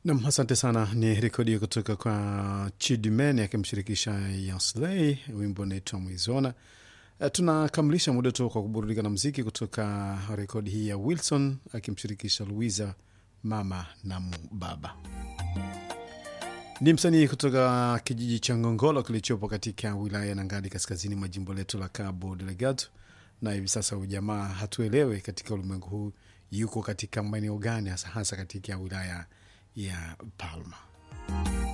Nam, asante sana. Ni rekodi kutoka kwa Chidimen akimshirikisha Yasley, wimbo unaitwa Mwizona. Uh, tunakamilisha muda tu kwa kuburudika na mziki kutoka rekodi hii ya Wilson akimshirikisha Louisa, mama na baba. Ni msanii kutoka kijiji cha Ngongolo kilichopo katika wilaya ya Nangadi, kaskazini mwa jimbo letu la Cabo Delgado, na hivi sasa ujamaa hatuelewe katika ulimwengu huu yuko katika maeneo gani, hasa hasa katika wilaya ya Palma.